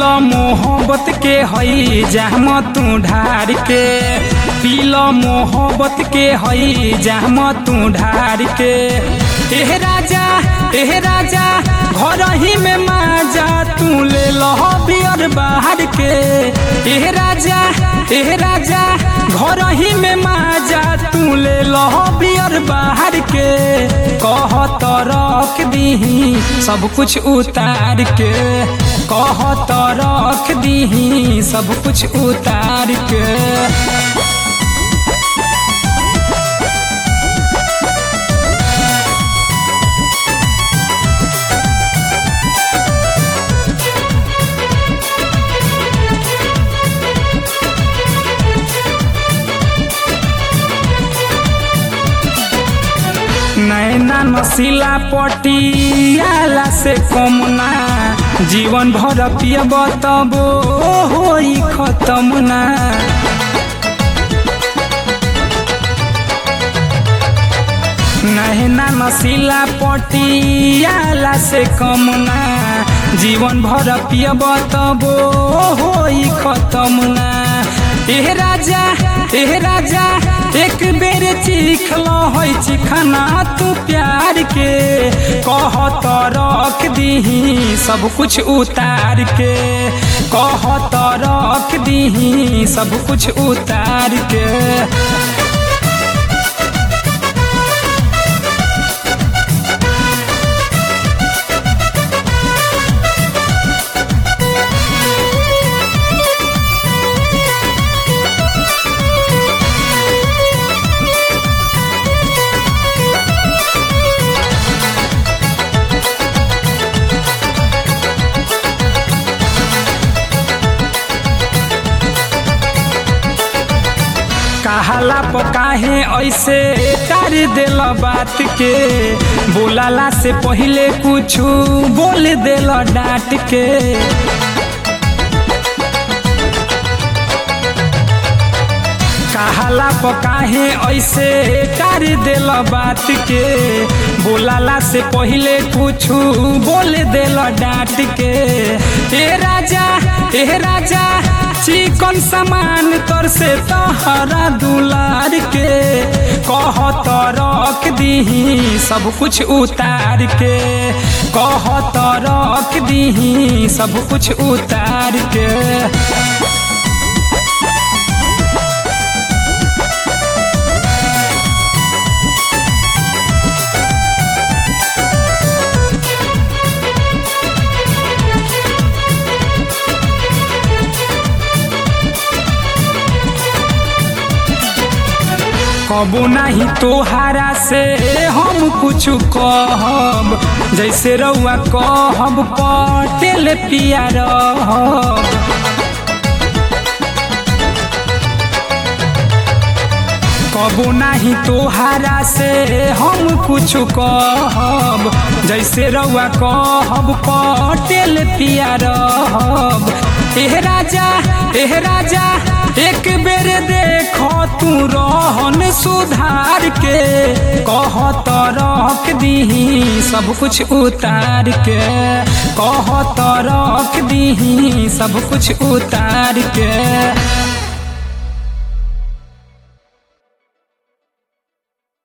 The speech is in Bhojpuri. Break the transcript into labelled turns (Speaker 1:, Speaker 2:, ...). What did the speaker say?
Speaker 1: पीलो मोहब्बत के हई जाम तू ढार के पीलो मोहब्बत के हई जाम तू ढार के एह राजा एह राजा घर ही में माजा तू ले लो बियर बाहर के एह राजा एह राजा घर ही में माजा तू ले लो बियर बाहर के कह तो रख दीही सब कुछ उतार के कह तो रख दीही सब कुछ उतार के नैना नसीला पटियाला से कमना जीवन भर पियब तब होई खत्म ना नैना नसीला पटियाला से कमना जीवन भर पियब तब होई खत्म ना एह राजा एह राजा एक बेर चीख लो है चिखना तू प्यार के कह तो रख दीही सब कुछ उतार के कह तो रख दीही सब कुछ उतार के कहाला पकाहे ऐसे कर दिल बात के बोलाला से पहले कुछ बोल दिल डांट के कहाला पकाहे ऐसे कर दिल बात के बोलाला से पहले कुछ बोल दिल डांट के ए राजा ए राजा चिकन सामान तर से तहरा दुलार के कह तो रख दीही सब कुछ उतार के कह तो रख दीही सब कुछ उतार के कबो नहीं तोहारा से हम कुछ कहब जैसे रउआ कहब पटेल पिया रहब कबो नहीं तोहारा से हम कुछ कहब जैसे रउआ कहब पटेल पिया रहब एह राजा एह राजा एक बेर देखो तू रहन सुधार के कह तो रख दीही सब कुछ उतार के कह तो रख दीही सब कुछ उतार के